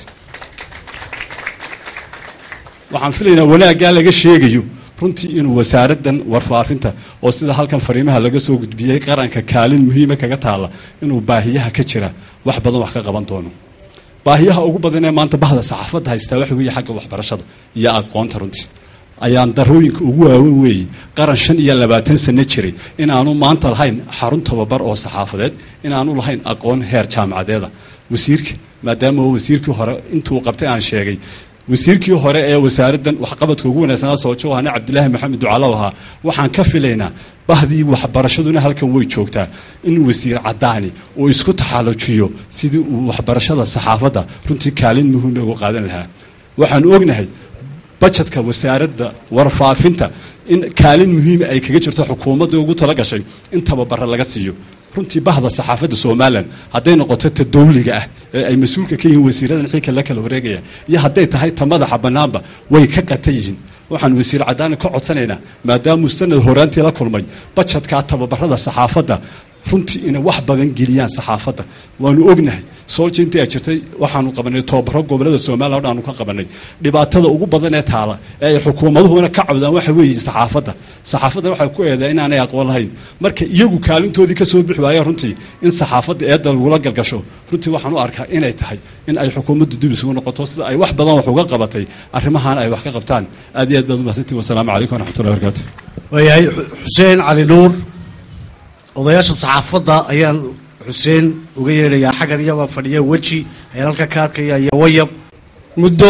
waxaan filaynaa wanaaggaa laga sheegayo runtii inuu wasaaraddan warfaafinta oo sida halkan fariimaha laga soo gudbiyey qaranka kaalin muhiima kaga taalla inuu baahiyaha ka jira wax badan wax ka qaban doono baahiyaha ugu badan ee maanta bahda saxaafadda haystaa waxa weeye xagga waxbarashada iyo aqoonta runtii ayaan darooyinka ugu waawen weeye qaran shan iyo labaatan sano jiray in aanu maanta lahayn xarun tababar oo saxaafadeed in aanu lahayn aqoon heer jaamacadeeda wasiirka maadaama wasiirkii hore intuu qabtay aan sheegay wasiirkii hore ee wasaaraddan waxqabadka ugu wanaagsanaa soojo ahna cabdilaahi maxamed ducalow ahaa waxaan ka filaynaa bahdii waxbarashaduna halkan way joogtaa in wasiir caddaani uu isku taxaalujiyo sidii uu waxbarashada saxaafadda runtii kaalin muhiima uga qaadan lahaa waxaanu ognahay bajetka wasaaradda warfaafinta in kaalin muhiima ay kaga jirto xukuumadda ugu tala gashay in tababara laga siiyo runtii bahda saxaafadda somalilan hadday noqoto ta dawliga ah ee ay mas-uulka ka yihiin wasiiradan xilka la kala wareegaya iyo hadday tahay ta madaxa bannaanba way ka qatan yihiin waxaan wasiir caddaani ka codsanaynaa maadaamuu sanad horaantii la kulmay bajetkaa tababarada saxaafadda runtii inay wax badan geliyaan saxaafadda waanu ognahay soolja intii ay jirtay waxaanu qabanay tobabaro gobolada somalilan o dhan aanu ka qabanay dhibaatada ugu badan ee taala ee ay xukuumaduhuna ka cabdaan waxa weeye saxaafadda saxaafadda waxay ku eedaa inaanay aqoon lahayn marka iyagu kaalintoodii ka soo bixi waaya runtii in saxaafadda eedda lagula galgasho runtii waxaan u arkaa inay tahay in ay xukuumaddu dib isugu noqoto sida ay wax badan wax uga qabatay arrimahan ay wax ka qabtaan aad iyo aad baad umahadsantiin wasalaamu calaykum waraxmatullahi barakaatu waayahay xuseen cali nuur odayaasha saxaafadda ayaan xuseen uga yeedhayaa xaggan iyabaa fadhiya weji ayaan halka ka arkaya iyo wayab muddo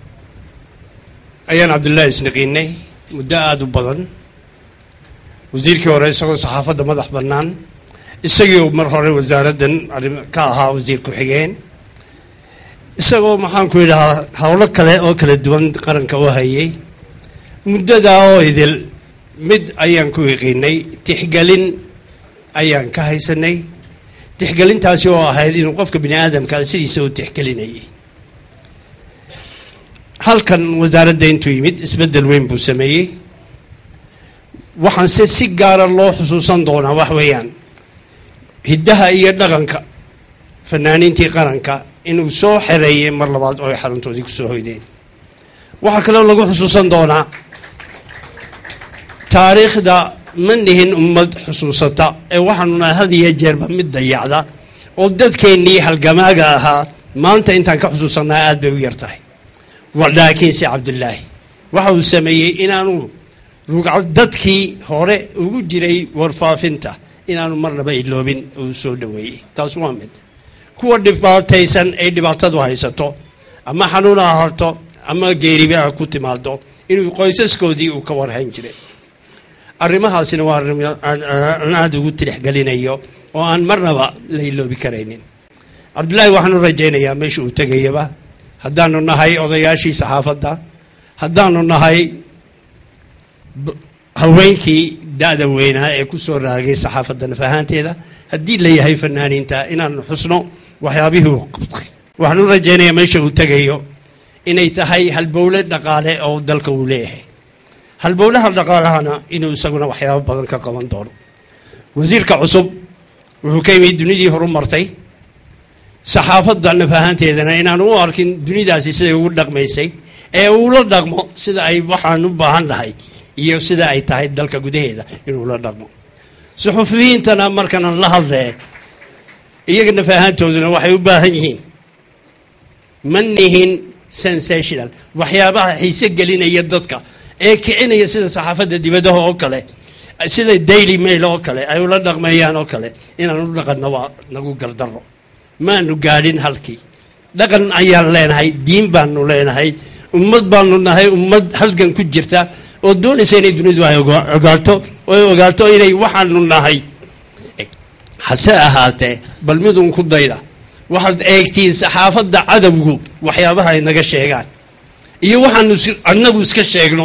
ayaan cabdullaahi isnaqiinay muddo aada u badan wasiirkii hore isagoo saxaafadda madax bannaan isagii mar hore wasaaraddan arrim ka ahaa wasiir ku-xigeen isagoo maxaan ku yidhahaa howlo kale oo kala duwan qaranka u hayay muddadaa oo idil mid ayaan ku yaqiinay tixgelin ayaan ka haysanay tixgelintaasi oo ahayd inuu qofka bini aadamka sidiisa u tixgelinayay halkan wasaaradda intuu yimid isbeddel weyn buu sameeyey waxaanse si gaara loo xusuusan doonaa wax weeyaan hiddaha iyo dhaqanka fanaaniintii qaranka inuu soo xereeyay mar labaad oo ay xaruntoodii kusoo hoydeen waxaa kaloo lagu xusuusan doonaa taariikhda ma nihin ummad xusuusata ee waxaanu nahay had iyo jeerba mid dayacda oo dadkeennii halgamaaga ahaa maanta intaan ka xusuusanaa aad bay u yar tahay laakiinse cabdullaahi waxa uu sameeyey inaanu rugca dadkii hore ugu jiray warfaafinta inaanu marnaba iloobin uu soo dhaweeyey taas waa mid kuwa dhibaataysan ay dhibaatadu haysato ama xanuun ha ahaato ama geeriba ha ku timaado inuu qoysaskoodii uu ka warhayn jiray arrimahaasina waa arrim aan aada ugu tilixgelinayo oo aan marnaba la iloobi karaynin cabdullaahi waxaanu rajaynayaa meesha uu tegayaba haddaanu nahay odayaashii saxaafadda haddaanu nahay haweenkii da-da weynaa ee ku soo raagay saxaafadda naf ahaanteeda haddii la yahay fanaaniinta inaanu xusno waxyaabihii uu qabtay waxaanu rajaynayaa meesha uu tegayo inay tahay halbowle dhaqaale oo dalka uu leeyahay halbowlaha dhaqaalahana inuu isaguna waxyaabo badan ka qaban doono wasiirka cusub wuxuu ka yimid dunidii horu martay saxaafadda naf ahaanteedana inaanu u arkin dunidaasi siday ugu dhaqmaysay ee uula dhaqmo sida ay waxaan u baahan nahay iyo sida ay tahay dalka gudaheeda inuu la dhaqmo suxufiyiintana markanan la hadlee iyaga naf ahaantooduna waxay u baahan yihiin ma nihin sensational waxyaabaha xiise gelinaya dadka ee kicinaya sida saxaafadda dibadaha oo kale sida daily mail oo kale ay ula dhaqmeeyaan oo kale inaan u dhaqanno waa nagu galdaro maanu gaadhin halkii dhaqan ayaan leenahay diin baanu leenahay ummad baanu nahay ummad halgan ku jirta oo doonaysa inay dunidu ay ogaato oo ay ogaato inay waxaanu nahay hase ahaatee bal midun ku dayda waxaad eegtiin saxaafadda cadowgu waxyaabaha ay naga sheegaan iyo waxaanu annagu iska sheegno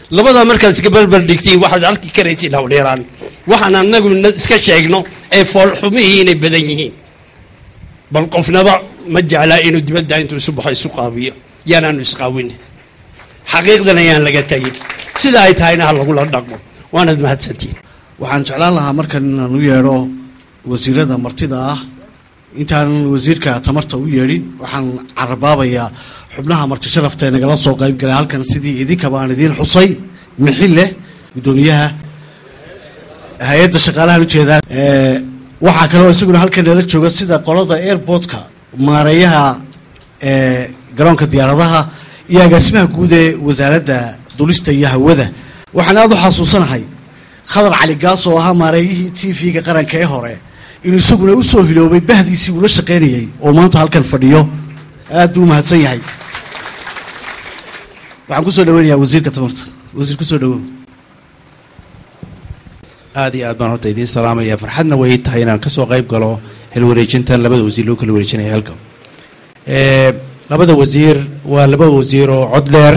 labadaa markaad iska barbar dhigtiin waxaad arki karaysiin hawdheeraan waxaan anagu na- iska sheegno ee foolxumihii inay badan yihiin bal qofnaba ma jeclaa inuu dibadda intuu isu baxo isu qaabiyo yaanaanu isqaawin xaqiiqdan ayaan laga tegin sida ay tahayna ha lagula dhaqmo waanad mahadsantiin waxaan jeclaan lahaa markan inaan u yeedho wasiirada martida ah intaanan wasiirka tamarta u yeedhin waxaan carabaabayaa xubnaha marti sharafta ee nagala soo qayb galay halkan sidii idinkaba aan idiin xusay mixille guddoomiyaha hay-adda shaqaalahan ujeedaa Ee, waxaa kaloo isaguna halkan nala jooga sida qolada airportka maareeyaha ee garoonka diyaaradaha iyo agaasimaha guud ee wasaaradda dulista iyo hawada waxaan aada u xasuusanahay khadar cali gaas oo ahaa maareeyihii t v-ga qaranka ee hore inuu isaguna u soo hiloobay bahdiisii uu la shaqaynayay oo maanta halkan fadhiyo aad buu u mahadsan yahay waxaan kusoo dhaweynayaa wasiirka tamarta wasiir kusoo dhawow aad iyo aad baan horta idiin salaamaya farxadna way tahay inaan kasoo qayb galo xilwareejintan labada wasiir loo kala wareejinaya halka Eh, labada wasiir waa laba wasiir oo cod dheer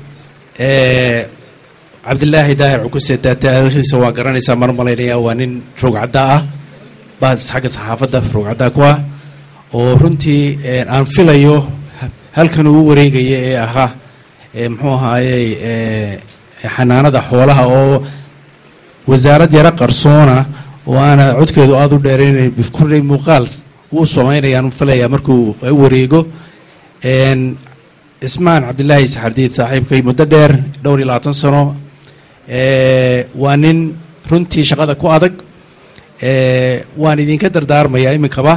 Eh, cabdilaahi daahir cukuse taa taariikhdiisa waa garanaysaa mar malaynaya waa nin rogcadda ah baa xagga saxaafadda rogcadda ku ah oo runtii eh, aan filayo halkan uu wareegaya ee ahaa eh, muxuu ahaayey eh, xanaanada xoolaha oo wasaarad yaro qarsoona oo aana codkeedu aada u dheeraynay bifkurey muuqaal wuu samaynayaan filaya markuu u wareego Een, cismaan cabdilaahi saxardiid saaxiibkay muddo dheer dhowr iyo labaatan sano ee, waa nin runtii shaqada ku adag ee, waan idinka dardaarmayaa iminkaba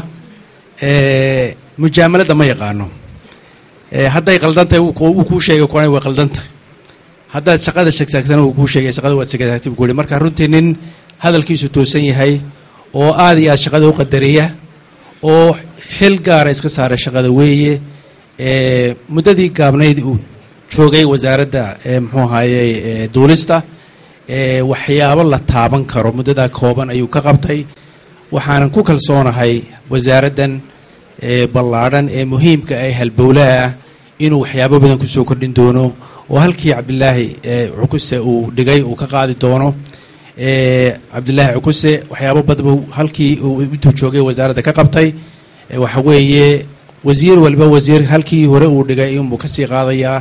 ee, mujaamalada ma yaqaano ee, hadday qaldantahay wuu ku- wuu kuu sheegay kuwana way qaldantahay haddaad shaqada shegsaagtana wuu kuu sheegay shaqada waad shegsaagtay buu ku yihi marka runtii nin hadalkiisu toosan yahay oo aad iyo aad shaqada u qadariya oo xil gaara iska saara shaqada weeye ee muddadii gaabnayd uu joogay wasaaradda ee muxuu ahaayey ee duulista ee waxyaabo la taaban karo muddadaa kooban ayuu ka qabtay waxaanan ku kalsoonahay wasaaraddan ee ballaadhan ee muhiimka ee halbowlaha ah inuu waxyaabo badan kusoo kordhin doono oo halkii cabdilaahi ee cukuse uu dhigay uu ka qaadi doono ee cabdilaahi cukuse waxyaabo badan buu halkii uu intuu joogay wasaaradda ka qabtay ee waxa weeye wasiir waliba wasiir halkii hore uu dhigay inbuu kasii qaadayaa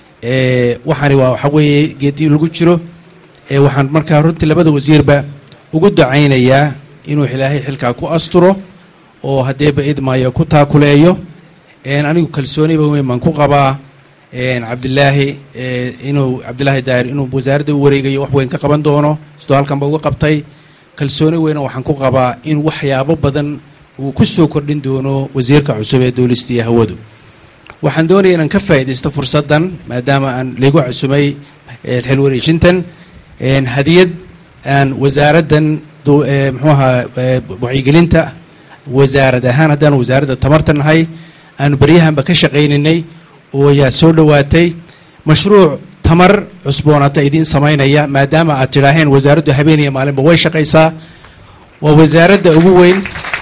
ee waxaani waa waxa weeye geedii lagu jiro ee waxaan markaa runtii labada wasiirba ugu dacaynayaa inuu ilaahay xilkaa ku asturo oo haddeeba idmaayo ku taakuleeyo een anigu kalsooniba weyn baan ku qabaa een cabdilaahi ee inuu cabdilaahi daahir inuu wasaaradda u wareegayo wax weyn ka qaban doono sidoo halkanba uga qabtay kalsooni weyna waxaan ku qabaa in waxyaabo badan uu ku soo kordhin doono wasiirka cusub ee duulista iyo hawadu waxaan doonaya inaan ka faa'iidaysto fursaddan maadaama aan ligu cusumay ee xil wareejintan een hadiyad aan wasaaraddan du- ee muxuu ahaa ee wacyigelinta wasaarad ahaan haddaan wasaaradda tamarta nahay aanu beryahanba ka shaqayninay oo ayaa soo dhowaatay mashruuc tamar cusboonaata idiin samaynaya maadaama aad tidhaaheen wasaaraddu habeen iyo maalinba way shaqaysaa waa wasaaradda ugu weyn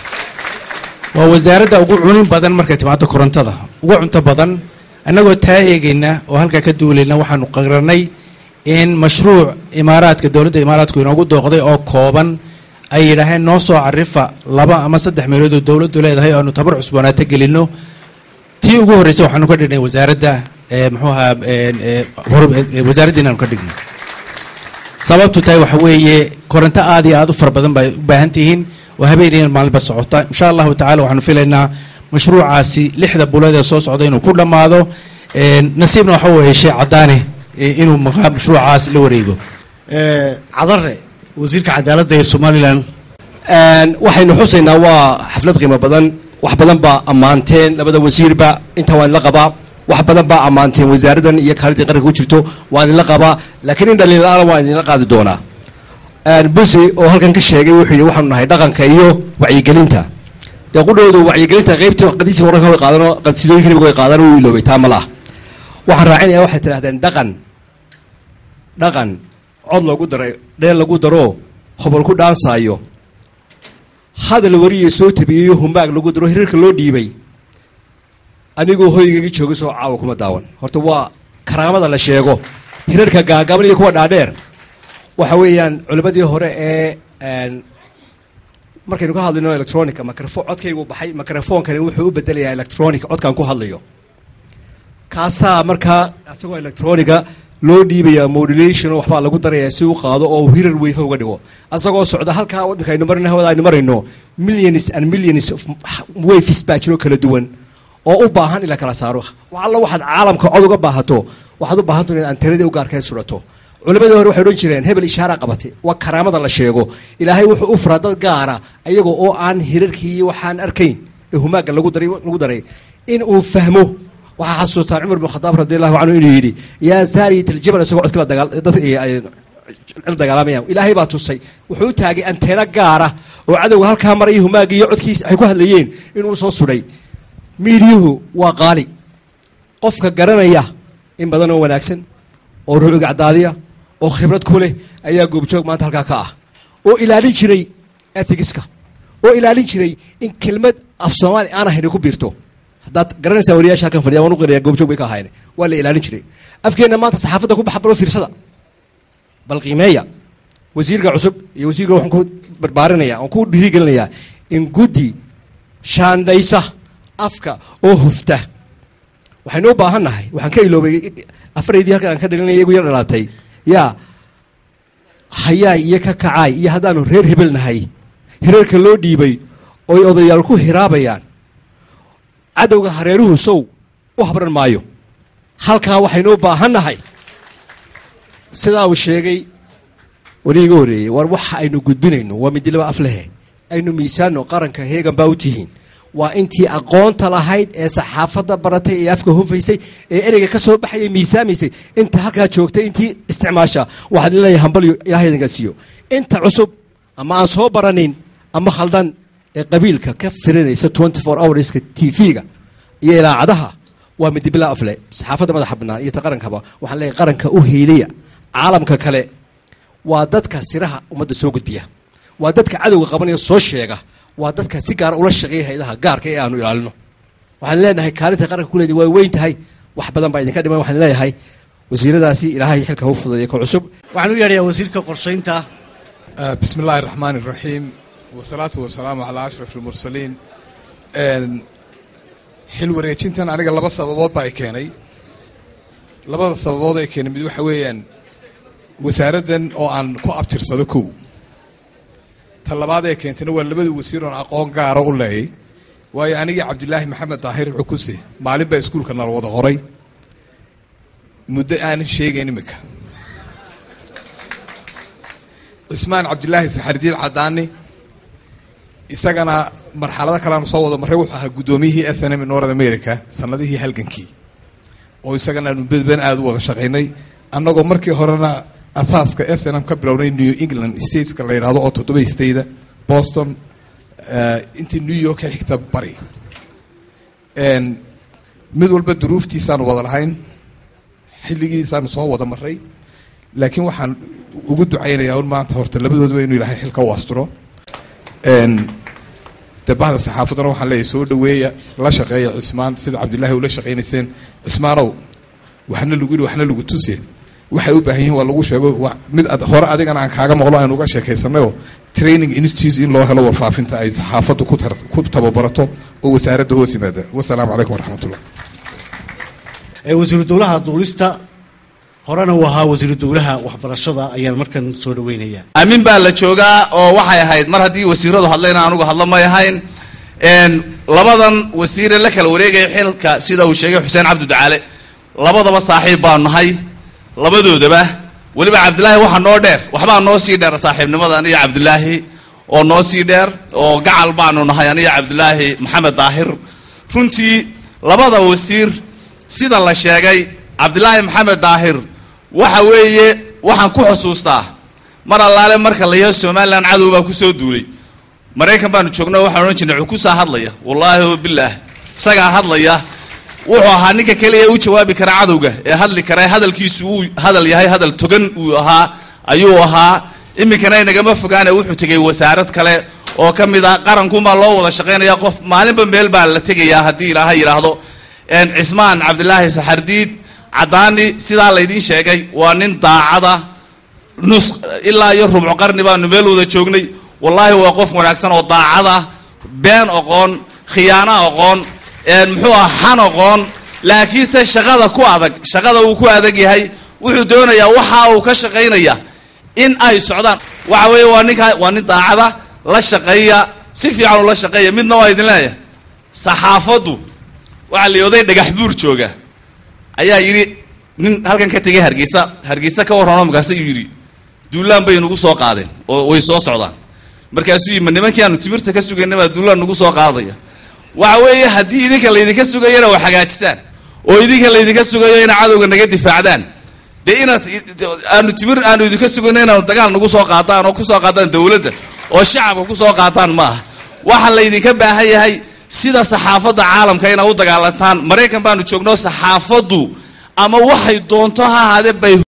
waa wasaaradda ugu cunin badan markay timaado korontada ugu cunto badan annagoo taa eegayna oo halkaa ka duulayna waxaanu qarannay in mashruuc imaaraadka dowladda imaaraadku inoogu dooqday oo kooban ay yidhaaheen noo soo carifa laba ama saddex meelood oo dowladdu leedahay oo aanu tabar cusboonaato gelinno tii ugu horreysay waxaanu ka dhignay wasaaradda ee muxuu ahaa een, ee, hor- ee, wasaaradda inaanu ka dhigno sababtu tahay waxa weeye koronto aad iyo aad u fara badan bay u baahan tihiin oo habeenayan maalinba socota insha allahu tacala waxaanu filaynaa mashruucaasi lixda bulood ee soo socda inuu ku dhammaado een, nasiibna waxa uu heshay caddaane ee, inuu maqa- mashruucaas la wareego Ee, cadare wasiirka cadaaladda ee somalilan waxaynu xusaynaa waa xaflad qiimo badan wax badan baa ammaanteen labada wasiirba intaa waan idinla qabaa wax badan baa ammaanteen wasaaraddan iyo kaalidii qaranka ku jirto waan idinla qabaa laakiin in dhaliil la-aana waan idinla qaadi doonaa busi oo halkan ka sheegay wuxuu yidhi waxaanu nahay dhaqanka iyo wacyigelinta dee qudhoodu wacyigelinta qaybtii qadiisii horanka way qaadano qadsidooyinka nabiga way qaadano wuu iloobay taa ma laha waxaan raacinaya waxay tidhahdeen dhaqan dhaqan cod loogu daray dheel lagu daro hobol ku dhaansaayo hadal wariye soo tabiyeyo humbaag lagu daro hirarka loo dhiibay anigoo hoygaygii jooga soo caawa kuma daawan horta waa karaamada la sheego hirarka gaagaaban iyo kuwa dhaadheer waxa weeyaan culimadii hore ee een, markaynu ka hadlayno electronica microfo codkaygu baxay microfonkani wuxuu u bedelayaa electronic codkaan ku hadlayo kaasaa markaa isagoo electronica loo dhiibaya modulation oo waxbaa lagu daraya si u qaado oo uu hirar weyfa uga dhigo asagoo socda halkaa waddanka aynu marina hawada aynu marayno millions and millions of waves baa jiro kala duwan oo u baahan in la kala saaro wax alla waxaad caalamka cod uga baahato waxaad u baahanto inaad antenadii u gaarkay surato culimadii hore waxay odhan jireen hebel ishaara qabatay waa karaamada la sheego ilaahay wuxuu u furaa dad gaara iyagoo oo aan hirarkii iyo waxaan arkayn ee humaaga lagu daray lagu daray in uu fahmo waxaa xasuustaa cumar bin khadaab radi allahu canhu inuu yidhi yaa saariyat aljabal isagoo codka la dagaal dad ay- ay la dagaalamayaan ilaahay baa tusay wuxuu u taagay anteena gaara oo cadowga halkaa maraya humaagii iyo codkiisa ay ku hadlayeen inuu soo sudhay miidiyuhu waa qaali qofka garanaya in badan oo wanaagsan oo ruuxu gacdaadiya oo khibrad ku leh ayaa goobjoog maanta halkaa ka ah oo ilaalin jiray ethigiska oo ilaalin jiray in kelmad af soomaali aan ahayn ay ku biirto haddaad garanaysaa wariyaasha halkan fadhiya waan u qiraya goobjoog bay ka ahayn waa la ilaalin jiray afkeenna maanta saxaafadda ku baxa balo fiirsada bal qiimeeya wasiirka cusub iyo wasiirka waxaan ku barbaarinaya waan ku dhiirigelinayaa in guddi shaandhaysa afka oo hufta waxaynu u baahan nahay waxaan ka iloobay afaraydii halkan aan ka dhalinaya igu yar dhalaatay yaa hayaay iyo ka kacaay iyo haddaanu reer hebel nahay hirarka loo dhiibay oy odayaal ku hiraabayaan cadowga hareeruhu sow u habran maayo halkaa waxaynu u baahan nahay sidaa uu sheegay weli iga horreeyey war waxa aynu gudbinayno waa midilaba af lehe aynu miisaano qaranka heegan baa u tihiin waa intii aqoonta lahayd ee saxaafadda baratay ee afka hufaysay ee ereyga ka soo baxayay miisaamaysay inta halkaa joogtay intii isticmaasha waxaad leeyahay hambalyo ilahay idinka siiyo inta cusub ama aan soo baranin ama khaldan ee qabiilka ka firinaysa 24 hourska tv-ga iyo ilaacadaha waa midibila afle saxaafadda madaxa bannaan iyo ta qarankaba waxaan leeyahay qaranka u hiiliya caalamka kale waa dadka siraha ummadda soo gudbiya waa dadka cadowga qabanaya soo sheega waa dadka si gaara ula shaqeeya hayadaha gaarka ee aanu ilaalino waxaan leenahay kaalinta qaranka ku leedahay waa weyn tahay wax badan baa idinka dhiman waxaan leeyahay wasiiradaasi ilaahay xilka u fududeeya ka cusub waxaan u yeedhayaa wasiirka qorshaynta آه، بسم الله الرحمن الرحيم والصلاة والسلام على أشرف المرسلين آن، xil wareejintan aniga laba sababood baa ay keenay labada sababood ay keenay mid waxa weeyaan wasaaraddan oo aan ku abtirsado kow ta labaad ee keentayna waa labada wasiir oon aqoon gaara u leeyay waayo anigii cabdilaahi maxamed daahir cukuse maalin baa iskuulka nala wada qoray muddo aanan sheegayn imika cismaan cabdilaahi saxardiid cadaani isagana marxalado kaleanu soo wada marray wuxuu ahaa guddoomiyihii s n m north america sanadihii halgankii oo isagana aanu bedben aada u wada shaqaynay annagoo markii horena asaaska s n m ka bilownay new england stateska la yidhahdo oo toddoba stateda boston eh, intii new york ka xigta bari En, mid walba duruuftiisaanu wada lahayn xilligiisaanu soo wada maray laakiin waxaan ugu ducaynayaa un maanta horta labadoodaba inuu ilaahay xilka u asturo En, dee bahda saxaafaddana waxaan leeyahay soo dhaweeya la shaqeeya cismaan sida cabdilaahi ula shaqaynayseen cismaanow waxna lagu yidhi waxna lagu tuse waxay u baahan yihiin waa lagu sheego wa- mid ad- hore adigana aan kaaga maqlo aynu uga sheekaysanayoo training institute in loo helo warfaafinta ay saxaafaddu ku tar- ku tababarato oo wasaaradda hoos yimaada wasalaamu calaykum waraxmatullah ee wasiiru dowlaha duulista horena uu ahaa wasiiru dowlaha waxbarashada ayaan markan soo dhaweynayaa aamin baa la joogaa oo waxay ahayd mar haddii wasiiradu hadlayna anugu hadlo may ahayn Een, labadan wasiire la kala wareegaya xilka sida uu sheegay xuseen cabdi ducaale labadaba saaxiib baanu nahay labadoodaba weliba cabdilaahi waxaa noo dheer waxbaa noo sii dheer saaxiibnimada aniga cabdilaahi oo noo sii dheer oo gacal baanu nahay aniga cabdilaahi maxamed daahir runtii labada wasiir sida la sheegay cabdilaahi maxamed daahir waxa weeye waxaan ku xusuustaa mar allaale marka la yaho somalilan cadow baa kusoo duulay maraykan baanu joogno waxaan odhan jirnay cukusaa hadlaya wallaahi o bilaah isagaa hadlaya wuxuu ahaa ninka keliya u jawaabi kara cadowga ee hadli kara hadalkiisu uu hadal yahay hadal togan uu ahaa ayuu ahaa iminkana inagama fogaane wuxuu tegay wasaarad kale oo ka mid ah qarankunbaa loo wada shaqaynaya qof maalinba meel baa la tegayaa haddii ilaahay yidhaahdo Een, cismaan cabdilaahi saxardiid caddaani sidaa laydiin sheegay waa nin daacada nus ilaa iyo rubco qarni baanu meel wada joognay wallaahi waa qof wanaagsan oo daacada been oqoon khiyaano oqoon muxuu ah xan oqoon laakiinse shaqada ku adag shaqada uu ku adag yahay wuxuu doonayaa waxa uu ka shaqaynaya in ay socdaan waxa weeye waa ninka waa nin daacada la shaqeeya si fiican ula shaqeeya midna waa idin leeyahay saxaafaddu waxaa la oday dhagax buur jooga ayaa yidhi nin halkan ka tegay hargeysa hargeysa ka warrano markaasuu yidhi duulaan bay nagu soo qaadeen oo way soo socdaan markaasuu yidhi ma nimankii aanu timirta ka sugayna baa duulaan nagu soo qaadaya waxa weeye haddii idinka laydinka sugayana wax hagaajisaan oo idinka laydinka sugayo ina cadowga naga difaacdaan dee inaad aanu timir aanu idinka sugayno inaanu dagaal nagu soo qaadaan oo kusoo qaadaan dowladda oo shacabka kusoo qaataan ma aha waxa laydinka baahan yahay sida saxaafadda caalamka inaad u dagaalantaan maraykan baanu joogno saxaafaddu ama waxay doonto ha ahaadee bay